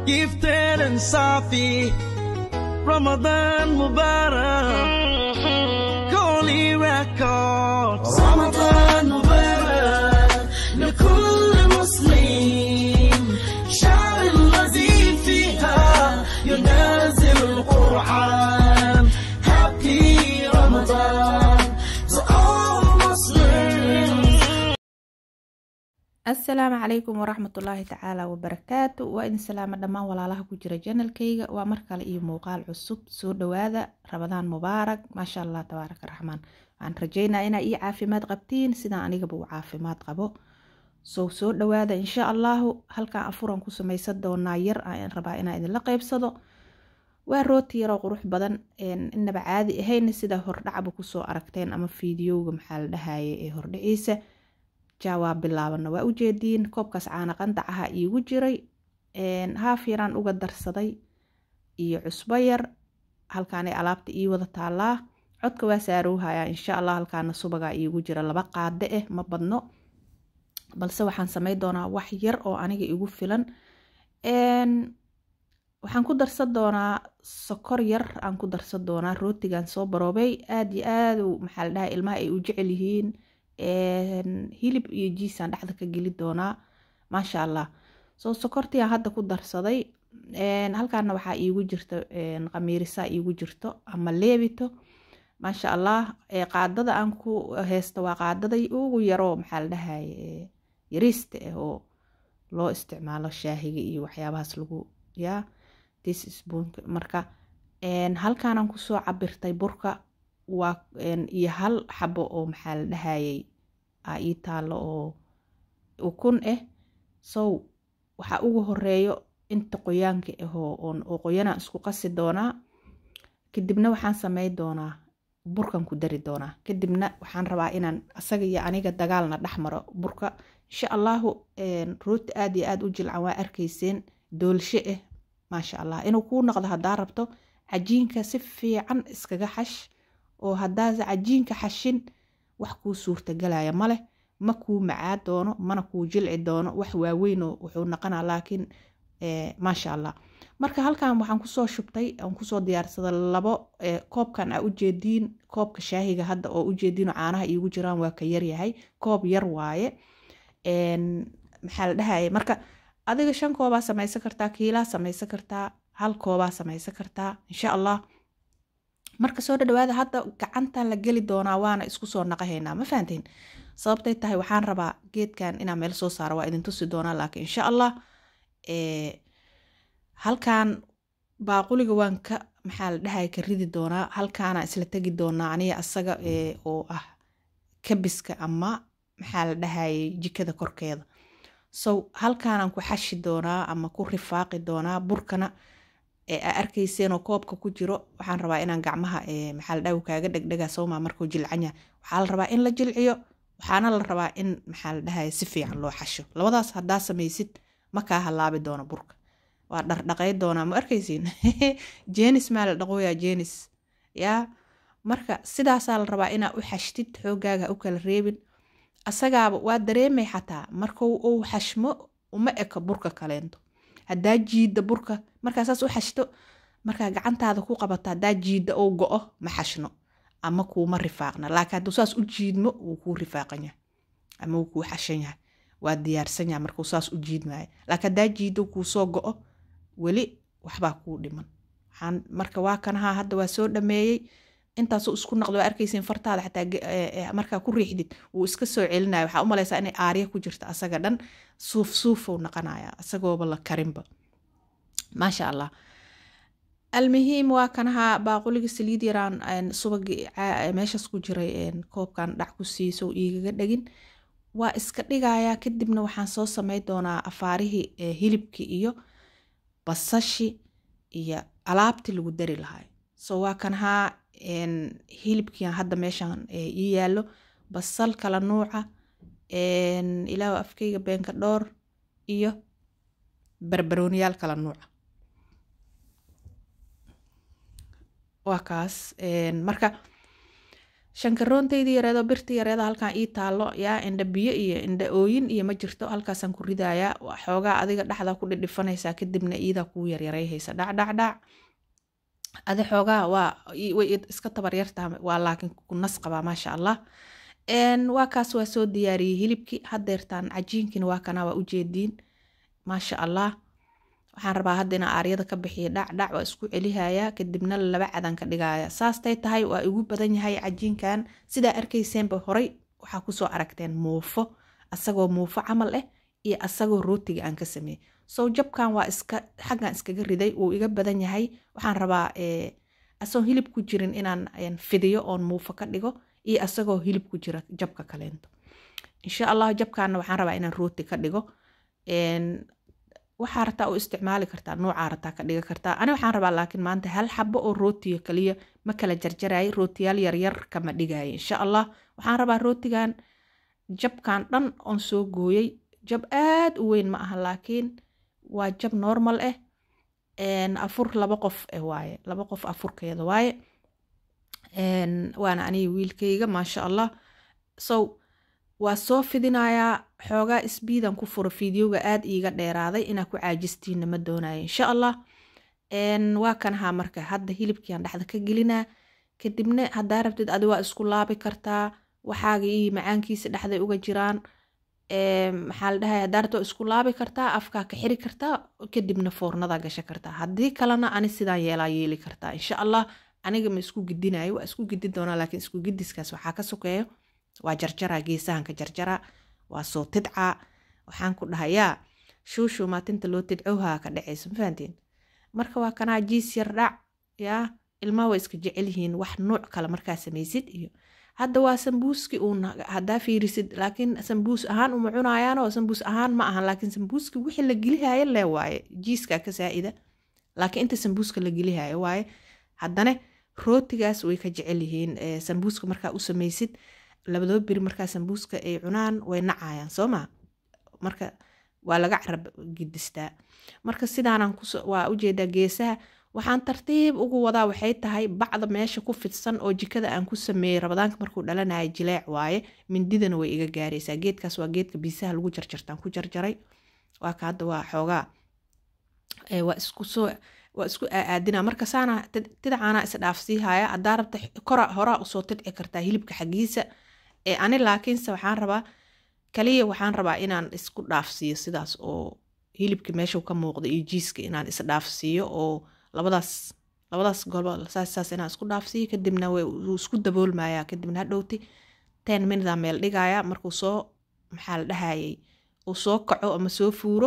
gifted and Safi. Ramadan Mubarak. Holy Records. رمضان مبارك لكل مسلم شهر الذي فيها ينزل القرآن Happy Ramadan to all Muslims asalaamu calaykum waraxmatullaahi tacaala wabarakaatu waa idin salaamo dhammaan walaalaha ku jira janalkayga waa mar kale iyo muuqaal cusub soo dhawaada rabadaan mubaarak maasha allah tabaaraka raxmaan waxaan rajeynaa inaa ii caafimaad qabtiin sidaan anigaba u caafimaad qabo sow soo dhawaada insha allahu halkaan afuran ku samaysan doonaa yar aan rabaa inaa idinla qeybsado waa rooti yaroo qurux badan inaba caadi ahayna sida hordhacba kusoo aragteen ama fiidiyowga maxaa la dhahaye ee hordhiciisa jaawaa bilaabana waa ujeediin koobkaas caana qandac aha iigu jiray haaf yaraan uga darsaday iyo cusbo yar halkaanay alaabta ii wada taalaa codka waa saarowhayaa insha allah halkaana subagaa iigu jira laba qaade ah ma badno balse waxaan samey doonaa wax yar oo aniga igu filan waxaan ku darsan doonaa sokor yar aan ku darsan doonaa rootigan soo baroobay aada iyo aada maxaa la dhaha ilmaha ay u jecel yihiin hilib iyo jiisaan dhexda ka geli doonaa maasha allah soo sokortiaan hadda ku darsaday halkaana waxaa iigu jirta qamiirisaa iigu jirto ama leebito maasha allah qaadada aan ku heysto waa qaadaday ugu yaroo maxaa la dhahaye yariista ah oo loo isticmaalo shaahiga iyo waxyaabahaas lagu yaa tispoonka marka halkaanaan kusoo cabirtay burka waa iyo hal xabo oo maxaa la dhahayay aa ii taalo oo ukun ah sow waxaa ugu horeeyo inta qoyaanka ahoo oo qoyanaan isku qasi doonaa kadibna waxaan samey doonaa burkan ku dari doonaa kadibna waxaan rabaa inaan asaga iyo aniga dagaalna dhex maro burka insha allahu rooti aada iyo aada u jilcan waa arkayseen doolshe ah maasha allah inuu kuu noqdo haddaa rabto cajiinka si fiican iskaga xash oo haddaasa cajiinka xashin wax kuu suurtagalaya maleh ma kuu macaa doono mana kuu jilci doono wax waaweynoo wuxuu naqanaa laakiin maasha allah marka halkan waxaan kusoo shubtay aan kusoo diyaarsada labo koobkan aa ujeediin koobka shaahiga hadda oo ujeediinoo caanaha iigu jiraan waa ka yaryahay koob yar waaye maxaa la dhahaya marka adiga shan koobaa samaysan kartaa kiilaa samaysan kartaa hal koobaa samaysan kartaa insha allah marka soo dhadhawaada hadda gacantan la geli doonaa waana isku soo naqahaynaa ma fahanteen sababtay tahay waxaan rabaa geedkan inaa meel soo saaro waa idin tusi doonaa laakiin insha allah halkan baaquliga waan ka maxaa la dhahay ka ridi doonaa halkaana isla tegi doonaa aniga asaga oo ah kabiska ama maxaa la dhahayay jikada korkeeda sow halkaanaan ku xashi doonaa ama ku rifaaqi doonaa burkana aa arkayseenoo koobka ku jiro waxaan rabaa inaan gacmaha maxaa la dhaha kaaga dhegdhega sowmaa markuu jilcanya waxaa la rabaa in la jilciyo waxaana la rabaa in maxaa la dhahaya si fiican loo xasho labadaas haddaa samaysid ma kaa halaabi doono burka waa dhardhaqay doonaa ma arkaysiin jenis maa la dhaqooyaa jenis yaa marka sidaasaa la rabaa inaa u xashtid xoogaaga u kala reebin asagaaba waa dareemay xataa markuu uu xashmo uma eko burka kaleento haddaa jiida burka markaa saas u xashto markaa gacantaada ku qabato haddaa jiida ou go-o ma xashno ama kuuma rifaaqna laakiin hadduu saas u jiidmo wuu kuu rifaaqan yahay ama wuu kuu xashan yahay waa diyaarsan yahay markuu saas u jiidmaayo laakiin haddaa jiido kuu soo go-o weli waxbaa kuu dhiman waxaan marka waa kanahaa hadda waa soo dhameeyey intaasuu isku naqdo waa arkaysiin fartaada xataa markaa ku riixdid wuu iska soo celinaya waxaa u malaysaa inay aarya ku jirta asaga dhan suuf suufou naqanaya isagooba la karinba maasha allah almuhiim waa kanahaa baaquliga saliid yaraan subagi meeshaas ku jiray koobkan dhac ku siiso igaga dhegin waa iska dhigayaa kadibna waxaan soo samey doonaa afaarihii hilibkii iyo basashi iyo alaabtii lagu dari lahay so waa kanahaa hilibkiian hadda meeshan ii yaalo basal kala nuuca ilaa afkeyga beenka dhoor iyo barbarooniyaal kala nuuca waa kaas marka shankaroontaydi yareedo birta yareedo halkan ii taalo yaa indha biyo iyo indha ooyin iyo ma jirto halkaasaan ku ridayaa xoogaa adiga dhexda ku dhidhifanaysaa kadibna iidaa kuu yaryarayhaysa dhacdhacdhac adi xoogaa waa way iska tabaryartaa waa laakiin ku nas qabaa maasha allah waa kaas waa soo diyaariyey hilibkii hadeertaan cajiinkiina waa kana waa ujeediin maasha allah waxaan rabaa hadda inaa aaryada ka bixiya dhacdhac waa isku celihayaa kadibna laba cadan ka dhigaya saastay tahay waa igu badan yahay cajiinkan sidaa arkayseenba horay waxaa kusoo aragteen muufo asagoo muufo camal ah iyo asagoo rootiga aan ka sameeyey sow jabkan waa iska xaggan iskaga riday wuu iga badan yahay waxaan rabaa asagoo hilib ku jirin inaan fidiyo oon muufo ka dhigo iyo asagoo hilib ku jira jabka kaleento insha allah jabkaana waxaan rabaa inaan rooti ka dhigo waxaa rataa u isticmaali kartaa noocaa rataa ka dhiga kartaa ani waxaan rabaa laakiin maanta hal xabo oo rootiga kaliya ma kala jarjarayay rootiyaal yaryar kama dhigaya insha allah waxaan rabaa rootigan jabkan dhan oon soo gooyey jab aad u weyn ma aha laakiin waa jab normal ah afur laba qof ah waaye laba qof afurkeeda waaye waana aniga wiilkayga maasha allah so waa soo fidinayaa xoogaa isbiidan ku furo fideoga aad iiga dheeraaday inaa ku caajistiina ma doonayo insha allah waa kanahaa marka hadda hilibkiiaan dhexda ka gelinaa kadibna haddaa rabtid adi waa isku laabi kartaa waxaaga iyo macaankiisa dhexday uga jiraan maxaa la dhahay haddaa rabtid waa isku laabi kartaa afkaa ka xiri kartaa kadibna foornadaa gasha kartaa haddii kalena ani sidaan yeelaa yeeli kartaa insha allah aniga ma isku gidinayo waa isku gidi doonaa laakiin isku gidiskaas waxaa ka sokeeyo waa jarjaraa geesahan ka jarjaraa waa soo tidcaa waxaan ku dhahayaa shuushuu maatinta loo tidcowhaa ka dhacayso mafahantiin marka waa kanaa jiis yar dhac yaa ilmaha waa iska jecel yihiin wax nuuc kale markaa samaysid iyo hadda waa sambuuski uun haddaa fiirisid laakiin sambuus ahaan uma cunayaanoo sambuus ahaan ma ahan laakiin sambuuski wixii la gelihaayo lee waaye jiiskaa ka saa'ida laakiin inta sambuuska la gelihaayo waaye haddana rootigaas way ka jecel yihiin sambuuska markaa u samaysid labadoo beri markaa sambuuska ay cunaan way nacayaan soo maa marka waa laga carab gidistaa marka sidaanan waa ujeedaa geesaha waxaan tartiib ugu wadaa waxay tahay bacda meesha ku fidsan oo jikada aan ku sameeyey rabadaanka markuu dhalanayo jileec waaye mindidana way iga gaaraysaa geedkaas waa geedka biisaha lagu jarjartaan ku jarjaray waa ka hadda waa xoogaa waa isku soo waa isku aaadina marka saana tidacaana isdhaafsiihaya haddaa rabta kora horaa usoo tidci kartaa hilibka xaggiisa ani laakiinse waxaan rabaa kaliya waxaan rabaa inaan isku dhaafsiiyo sidaas oo hilibka meeshuu ka muuqda iyo jiiska inaan isdhaafsiiyo oo labadaas labadaas gobol saas inaan isku dhaafsiiyo kadibna wuu isku daboolmaya kadibna hadhowti ten minute meel dhigaya markuu soo maxaa la dhahayay uu soo kaco ama soo fuuro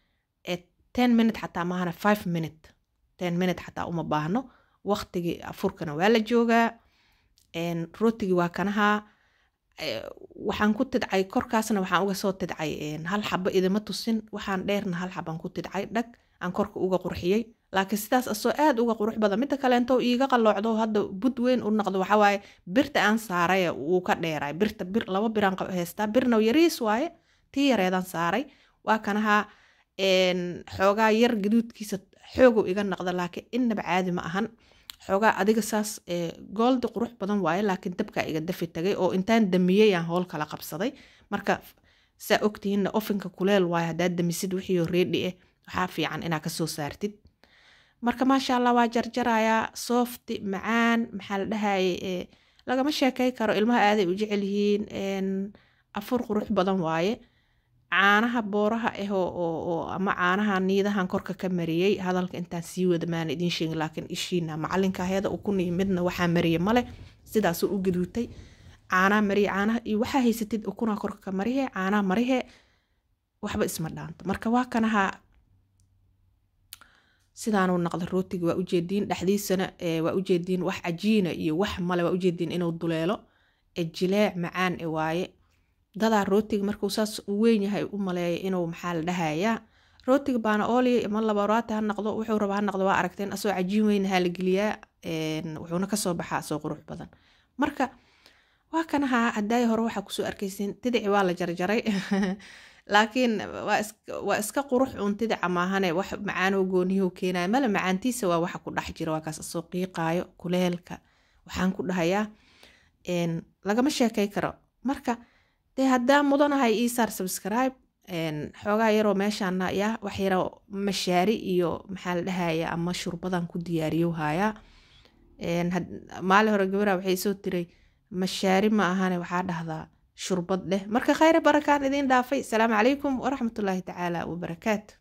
ten minute xataa maahana five minute ten minute xataa uma baahno waqtigii afurkana waa la joogaa rootigii waa kanahaa waxaan ku tidcay korkaasna waxaan uga soo tidcay hal xabo idima tusin waxaan dheerna hal xabaan ku tidcay dhag aan korka uga qurxiyey laakiin sidaas asoo aad uga qurux badan midda kaleento iiga qalloocdo hadda bud weyn u noqdo waxawaaye birta aan saaray wuu ka dheeray birta bir laba biraan haystaa birna yariis waaye tii yareedan saaray waa kanahaa xoogaa yar gaduudkiisa xoogow iga noqda laakiin innaba caadi ma ahan xoogaa adiga saas gooldi qurux badan waaye laakiin dabkaa iga dafi tagay oo intaan damiyey aan howl kala qabsaday marka saa ogtihiinna ofinka kuleel waaye haddaad damisid wixiioo reedhi ah waxaa fiican inaa kasoo saartid marka maasha allah waa jarjarayaa soofti macaan maxaa la dhahaye lagama sheekay karo ilmaha aaday u jecel yihiin afur qurux badan waaye caanaha booraha ah oo ama caanaha niidahan korka ka mariyey hadalka intaan sii wada maana idiin sheegin laakiin ishiina macalinka heeda ukuni midna waxaa mariye male sidaasuu u gaduutay caanaha mariye caanaha iyo waxaa haysatid ukuna korka ka marihe caanaha marihe waxba isma dhaanto marka waa kanaha sidaanuu naqda rootiga waa ujeediin dhexdiisana waa ujeediin wax cajiina iyo wax male waa ujeediin inuu duleelo jileec macaan e waaye dadaa rootiga markuu saas u weyn yahay u maleeya inuu maxaa la dhahayaa rootiga baana ooliya ima labaroati ha noqdo wuxuu raba ha noqdo waa aragteen asoo cajiin weyn ha la geliyaa wuxuuna kasoo baxaa asoo qurux badan marka waa kanaha hadaayi hore waxaa kusoo arkaysiin tidici waa la jarjaray laakiin waa iska qurux uun tidica maahane wax macaanoo gooniyuhu keenaya male macaantiisa waa waxa ku dhex jira waa kaas asoo qiiqaayo kuleelka waxaan ku dhahayaa een, lagama sheekay karo marka dee haddaa mudanahay isaar subscribe een, xoogaa yaroo meeshaana ya wax yaroo mashaari iyo maxaa la dhahaya ama shurbadan ku diyaariyo hayaa Een, had- maalin hore gabadha waxay soo tiray mashaari ma ahane waxaa dhahdaa shurbad dheh marka khayre barakaan idiin dhaafay salaamu calaykum waraxmatullaahi tacaala wabarakaatu